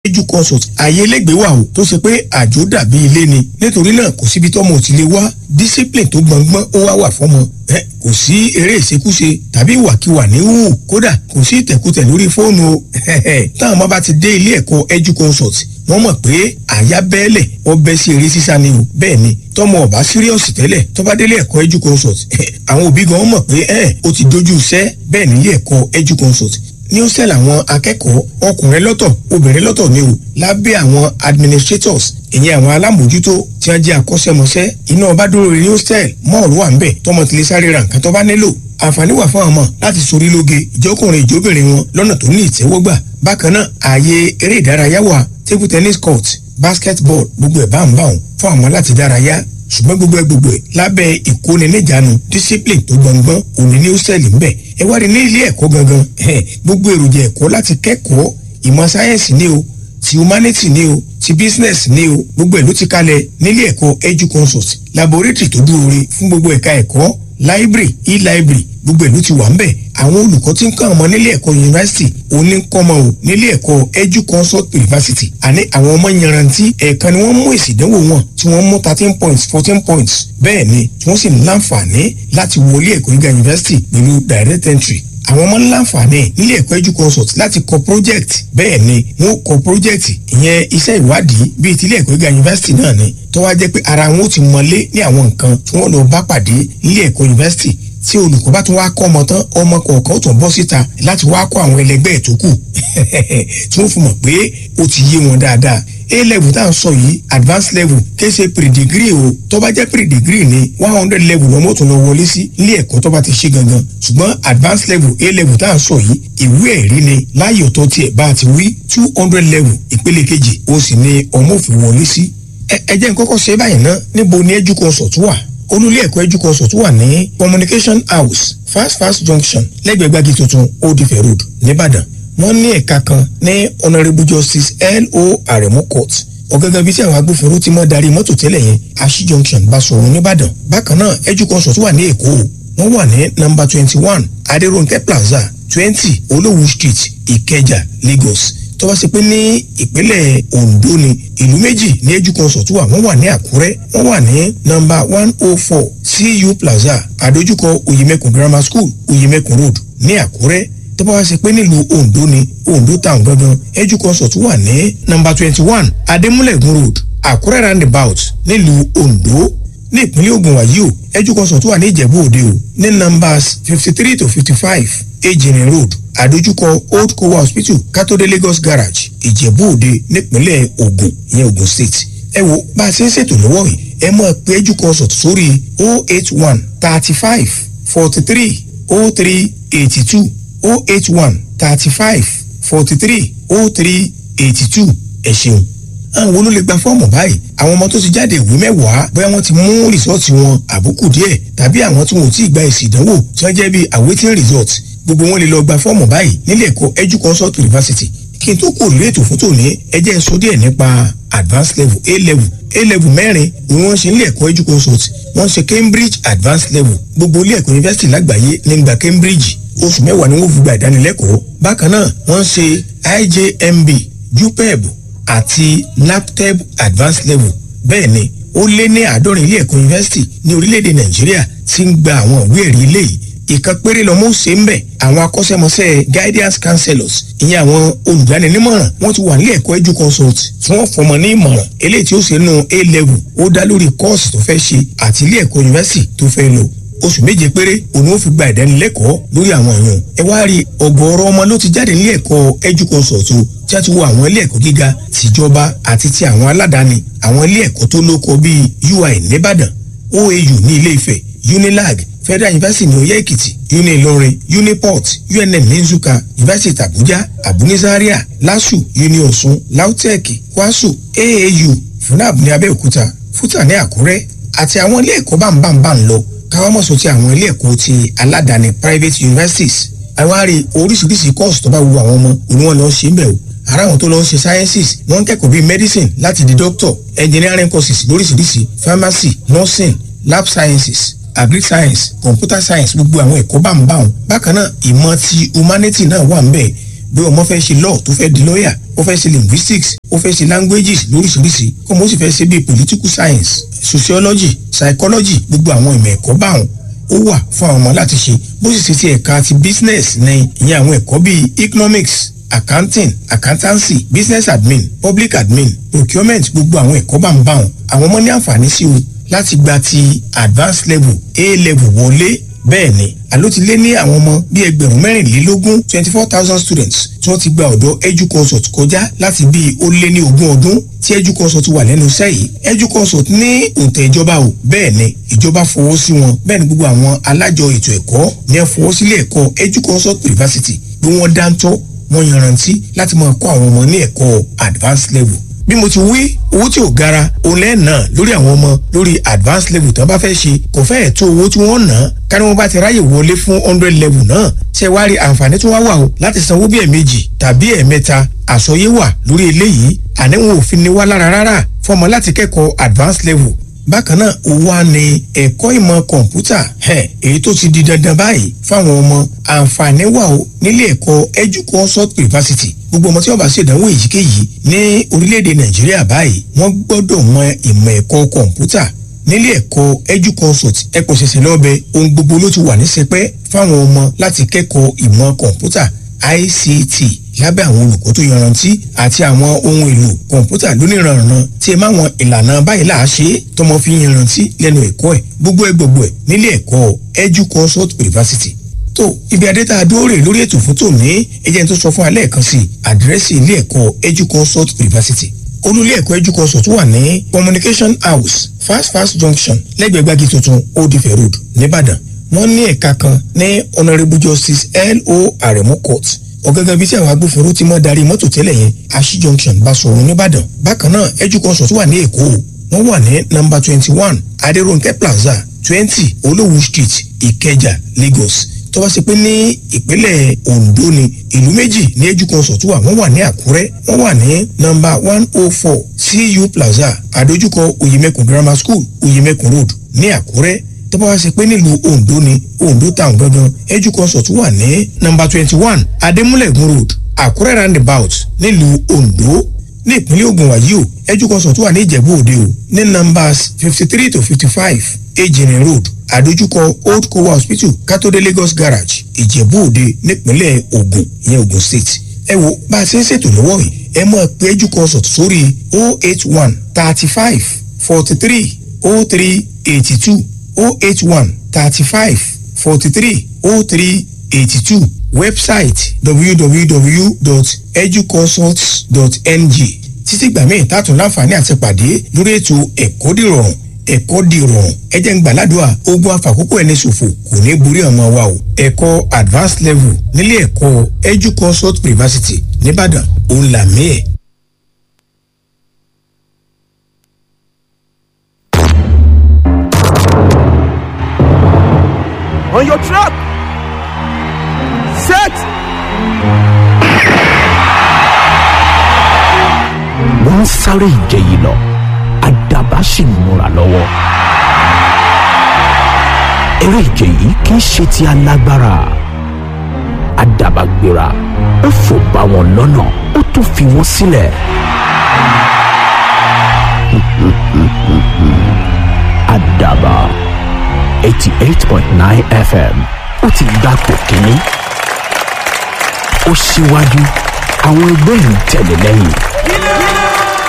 edu consult ààyè lẹ́gbẹ̀ẹ́ wà o tó ṣe pé àjò dàbí ilé ni nítorí náà kò síbi tọ́mọ ò ti lè wá discipline tó gbọ̀ngbọ́n ó wá wà fọ́mọ ẹ kò sí eré ìṣekúṣe tàbí ìwàkiwà ní hù kódà kò sí ìtẹ̀kùtẹ̀ lórí fóònù o táwọn ọmọ bá ti dé ilé ẹ̀kọ́ edu consult wọ́n mọ̀ pé àyà bẹ́ẹ̀lẹ̀ wọ́n bẹ́ sí eré sísá ni o bẹ́ẹ̀ ni tọmọ ọba síríọ̀sì tẹ́lẹ̀ tó bá délé ẹ̀kọ́ edu consult àwọn òbí gan mọ̀ pé ẹ̀ ó ti dojú iṣẹ́ bẹ́ẹ̀ nílé ẹ̀kọ́ edu consult ní ó sẹ́lẹ̀ àwọn akẹ́kọ̀ọ́ ọkùnrin lọ́tọ̀ obìnrin lọ́tọ̀ ni o lábẹ́ àwọn administrators ìyẹn àwọn alámòjútó tí wọ́n jẹ́ akọ́ṣẹ́mọṣẹ́ iná ọba dúró ní hostel mọ́ọ̀lù wà ń bẹ̀ tọmọ tilẹ̀ sáré ra nǹkan tó bá nílò àǹfààní wà fún ọmọ láti sorí lóge ìjọkùnrin ìjóbìnrin wọn lọ́nà tó ní ìtẹ́wọ́gbà bákan náà ààyè eré ìdárayá wà table tennis court basketball gbogbo ẹ̀ bá ń bá wọn fún àwọn láti dárayá ṣùgbọ́n gbogbo ẹ gbogbo ẹ lábẹ́ ìkóniníjànú discipline tó gbọ̀ngbọ́n òní ní hostel ń bẹ̀ ẹ wá rí ní ilé ẹ̀kọ́ gangan gbogbo èròjà ẹ̀kọ́ láti kẹ́kọ̀ọ́ ìmọ̀ sáyẹ́nsì ni o ti humanity ni o ti business ni o gbogbo ẹ̀ ló ti kalẹ̀ nílé ẹ̀kọ́ edu consult laboratory tó dúró re fún gbogbo ẹ̀ka ẹ̀kọ́ library e-library gbogbo ìlú ti wà ń bẹ̀ àwọn olùkọ́ tí ń kọ́ ọmọ nílé ẹ̀kọ́ yunifásitì òní ń kọ́ ọmọ o nílé ẹ̀kọ́ edu consult university àní àwọn ọmọ yanrantí ẹ̀ẹ̀kan ni wọ́n mú èsì ìdánwò wọn tí wọ́n mú thirteen points fourteen points bẹ́ẹ̀ ni tí wọ́n sì ní láǹfààní láti wọlé ẹ̀kọ́ gíga yunifásitì pẹ̀lú direct entry àwọn ọmọ láǹfààní nílé ẹ̀kọ́ edu consult láti kọ project bẹ́ẹ̀ ni wọ́n kọ project ìyẹn iṣẹ́ ìwádìí bíi tilé ẹ̀kọ́ gíga yunifásitì náà ni tó wá jẹ́ pé ara wọn ó ti mọlé ní àwọn nǹkan tí wọ́n lọ bá pàdé nílé ẹ̀kọ́ yunifásitì tí olùkọ́ bá tún wá kọ́ ọmọ tán ọmọ kọ̀ọ̀kan ó tún bọ́ síta láti wá kọ́ àwọn ẹlẹgbẹ́ ẹ̀ tó kù tí wọ́n fi mọ̀ pé ó ti yé wọn dáadáa a level tá à ń sọ yìí advanced level kése pre-degree o tó bá jẹ́ pre-degree ni one hundred level lọ́mọ́ tó lọ wọlé sí ilé ẹ̀kọ́ tó bá ti ṣe gangan ṣùgbọ́n advanced level a level tá à ń sọ yìí ìwé ẹ̀rí ni láàyè ọ̀tọ̀ tiẹ̀ bá a ti wí two hundred level ìpele kejì ó sì ní ọmọ òfin wọlé sí ẹ jẹ́ n kọ́kọ́ ṣe báyìí ná níbo ni edu consult wà olùlé ẹ̀kọ́ edu consult wà ní communication house fast fast junction lẹ́gbẹ̀ẹ́ gbági tuntun old ife road nìbàdàn wọ́n ní ẹ̀ka kan ní honourable justice L.O. Aremu court ọ̀gángan bíi tí àwọn agbófinró ti mọ́ darí mọ́tò tẹ́lẹ̀ yẹn ashi junction Basọ̀run nìbàdàn bákan náà edu consult wà ní èkó wọ́n wà ní number twenty one adérónkẹ́ plaza twenty olówú street ìkẹjà lagos tó bá ṣe pé ní ìpínlẹ̀ ondo ni ìlú méjì ní edu consult wà wọ́n wà ní àkúrẹ́ wọ́n wà ní nọ́mbà one oh four cu plaza àdójúkọ oyemekun grammar school oyemekun road ní àkúrẹ́ tó bá wá ṣe pé nílùú ondo ni ondo town gangan edu consult wà ní nọ́mbà twenty one adémúlẹ̀gùn road àkúrẹ́ roundabout nílùú ondo ní ìpínlẹ̀ Ògùn wàyí o edu consult wà ní ìjẹ̀bú òde o ní numbers fifty three to fifty five ejìnrìn road àdójúkọ old kowa hospital kátólé lagos garage ìjẹ̀bú òde nípínlẹ̀ Ògùn ìyẹn Ògùn state ẹ wo bá a ṣe ń ṣètò lọ́wọ́ yìí ẹ máa pe edu consult sórí o eight one thirty five forty three o three eighty two o eight one thirty five forty three o three eighty two ẹ ṣeun àwọn wo ló lè gba fọ́ọ̀mù báyìí àwọn ọmọ tó ti jáde ìwé mẹ́wàá bóyá wọ́n ti mú rìsọ́ọ̀tì wọn àbùkù díẹ̀ tàbí àwọn tí wọn ò tí ì gba èsì ìdánwò tí wọ́n jẹ́ bíi awaiting result gbogbo wọn lè lọ gba fọ́ọ̀mù báyìí nílé ẹ̀kọ́ edu consult university kí n tó kò lórí ètò fún tòní ẹ jẹ́ n sọ díẹ̀ nípa advanced level a level a level mẹ́rin ni wọ́n ṣe nílé ẹ̀kọ́ edu consult wọ́n ṣe cambridge advanced level gbogbo ilé ẹ̀kọ́ university lágbàáyé ní gba cambridge oṣù mẹ́wàá ni wọ́n fi gba ìdánilẹ́kọ̀ọ́ bákan náà wọ́n ṣe ijmb jupeb àti naptep advanced level bẹ́ẹ̀ ni ó lé ní àádọ́rin ilé ẹ̀kọ́ yunifásitì ní orílẹ̀-èdè nàìjíríà tí ń gba àwọn ìwé ẹ̀rí ilé yìí ìkan péré lọ́mọ ó ṣe ń bẹ̀ àwọn akọ́ṣẹ́mọṣẹ́ guidance counselors ìyẹn àwọn olùdáninímọ̀ràn wọ́n ti wà nílé ẹ̀kọ́ edu consult tí wọ́n fọmọ ní ìmọ̀ràn eléyìí tí ó ṣe nù a level ó dá lórí kọ́ọ̀sì tó fẹ́ ṣe àti ilé ẹ̀kọ́ yunifásitì tó fẹ́ lò oṣù méje péré òun ó fi gba ìdánilẹ́kọ̀ọ́ lórí àwọn èèyàn ẹ wá rí ọ̀gọ̀ọ̀rọ̀ ọmọ ló ti jáde nílé ẹ̀kọ́ edu consult o tí a ti wo àwọn ilé ẹ̀kọ́ gíga tìjọba àti ti àwọn aládàáni àwọn ilé ẹ̀kọ́ tó lóko bíi ui nìbàdàn oau ní ilé ifẹ̀ unilag federal university ní oyè èkìtì uni ìlọrin uniport unm ní nsúkà university abuja abunizaria lasu uni ọ̀ṣun lautech kwasu aau funab ní abẹ́òkúta futa ní àkúrẹ́ àti àwọn ilé ẹ̀kọ́ bámbámbá ń lọ káwọn mọ̀ sọ ti àwọn ilé ẹ̀kọ́ ti aládàáni private universities àwárí oríṣiríṣi course tó bá wu àwọn ọmọ òní wọn lọ ṣe ń bẹ̀ o ara àwọn tó lọ ń ṣe sciences wọ́n ń kẹ́kọ̀ọ́ bíi medicine láti di doctor engineering courses lóríṣiríṣi pharmacy nursing lab sciences agric science computer science gbogbo àwọn ẹ̀kọ́ bámbáwọn bákan náà ìmọ̀ ti humanity náà wà ń bẹ̀ bí ọmọ fẹ́ ṣe law tó fẹ́ di lawyer ó fẹ́ ṣe linguistics ó fẹ́ ṣe languages lóríṣiríṣi ọmọ ó sì fẹ́ ṣe bíi political science sociology psychology gbogbo àwọn ìmọ̀ ẹ̀kọ́ báwọn ó wà fún àwọn ọmọ láti ṣe bó sì ṣe ti ẹ̀ka ti business ní ìyẹn àwọn ẹ̀kọ́ bíi economics accounting accountancy business admin public admin procurement gbogbo àwọn ẹ̀kọ́ bá ń bá wọn àwọn ọmọ ní àǹfààní sí o láti gba ti advanced level a level wọlé bẹ́ẹ̀ ni àló ti lé ní àwọn ọmọ bíi ẹgbẹ̀rún mẹ́rìnlélógún twenty four thousand students tí wọ́n ti gba ọ̀dọ̀ educonsult kọjá láti bíi ó lé ní ogún ọdún tí educonsult wà lẹ́nu iṣẹ́ yìí educonsult ní òǹtẹ̀ ìjọba o bẹ́ẹ̀ ni ìjọba fọwọ́ sí wọn bẹ́ẹ̀ ni gbogbo àwọn alájọ ètò ẹ̀kọ́ ní ẹ fọwọ́ sílé ẹ̀kọ́ educonsult university bí wọ́n dáńtọ́ wọ́n yanrantí láti máa kọ́ àwọn ọmọ ní ẹ̀kọ́ advanced level bí mo ti wí owó tí ò gara òun lẹ́ẹ̀nà lórí àwọn ọmọ lórí advanced level tán bá fẹ́ ṣe kò fẹ́ẹ̀ tó owó tí wọ́n ná kárí wọn bá ti ráyè wọlé fún hundred level náà ṣe wá rí àǹfààní tó wá wà o láti sanwó bí ẹ̀ẹ̀mejì tàbí ẹ̀ẹ̀mẹ́ta àsọyé wà lórí eléyìí àníwọ̀n òfin ni wá lára rárá fọmọ láti kẹ́kọ̀ọ́ advanced level bákan náà ó wá ní ẹ̀kọ́ ìmọ̀ kọ̀ǹpútà èyí tó ti di dandan báyìí fáwọn ọmọ àǹfààní wà ó nílé ẹ̀kọ́ educonsult university gbogbo ọmọ tí wọ́n bá ṣèdánwò èyíkéyìí ní orílẹ̀-èdè nàìjíríà báyìí wọ́n gbọ́dọ̀ mọ ìmọ̀ ẹ̀kọ́ kọ̀ǹpútà nílé ẹ̀kọ́ educonsult ẹ̀kọ́ ṣẹ̀ṣẹ̀ lọ́bẹ̀ ohun gbogbo ló ti wà ní sẹpẹ́ fáwọn ọmọ láti kẹ́kọ̀ọ́ ìmọ̀ kọ̀ǹpútà ICT lábẹ́ àwọn olùkọ́ tó yanrantí àti àwọn ohun èlò kọ̀ǹpútà lóníranran tí ẹ máa wọn ìlànà báyìí là á ṣe é tọmọ fi yanrantí lẹ́nu ẹ̀kọ́ ẹ̀ gbogbo ẹ̀ gbogbo ẹ̀ nílé ẹ̀kọ́ educonsult university tó ibi adẹ́ta adóòrè lórí ètò fún tòní ẹjẹ́ tó sọ fún alẹ́ kan sí àdírẹ́sì ilé ẹ̀kọ́ educonsult university olùlé ẹ̀kọ́ educonsult wà ní communication house fast fast junction lẹ́gbẹ̀ẹ́ gbági tuntun old ife road nìbàdàn wọ́n ní ẹ̀ka kan ní honourable justice lo aremu court ọ̀gángan bíi tí àwọn agbófinró ti mọ́ darí mọ́tò tẹ́lẹ̀ yẹn ashi junction Basọ̀run nìbàdàn bákan náà educonsult wà ní èkó wọ́n wà ní nọ́mbà twenty one adérónkẹ́ plaza twenty olówú street ìkẹjà lagos tó bá ṣe pé ní ìpínlẹ̀ ondo ni ìlú méjì ní educonsult wà wọ́n wà ní àkúrẹ́ wọ́n wà ní nọ́mbà one oh four cu plaza àdójúkọ oyemekun grammar school oyemekun road ní àkúrẹ́ tó bá wá ṣe pé nílùú ondo ni ondo town gangan educonsult wà ní nọ́mbà twenty one adémúlẹ̀gùn road àkúrẹ́ roundabout nílùú ondo ní ìpínlẹ̀ ogun wàyí o educonsult wà ní ìjẹ̀bú òde o ní nọ́mbàs fifty three to fifty five ejìnrìn road àdójúkọ old kowa hospital kátólé lagos garage ìjẹ̀bú òde nípínlẹ̀ ogun ìyẹn ogun state ẹ wo bá a ṣe ń ṣètò lọ́wọ́ yìí ẹ máa pe educonsult sórí o eight one thirty five forty three o three eighty two o eight one thirty five forty three o three eighty two website www.educonsult.ng títí gbà míì tààtún láǹfààní àti pàdé lórí ètò ẹ̀kọ́ dìrọ̀rùn ẹ̀kọ́ dìrọ̀rùn ẹ jẹ́ ń gbàládùá ogun àfàkókò ẹni ṣòfò kò ní borí ọmọ wa o ẹ̀kọ́ advanced level nílé ẹ̀kọ́ educonsult university nìbàdàn òun làmí ẹ̀. on your trap. Set. wọ́n ń sáré ìje yìí lọ àdàbà sì ń múra lọ́wọ́. eré ìje yìí kì í ṣe ti alágbára àdàbà gbéra ó fò bá wọn lọ́nà ó tún fi wọ́n sílẹ̀. àdàbà eighty eight point nine fm ó ti gbapò kínní ó síwájú àwọn ẹgbẹ́ ń tẹ̀lé lẹ́yìn.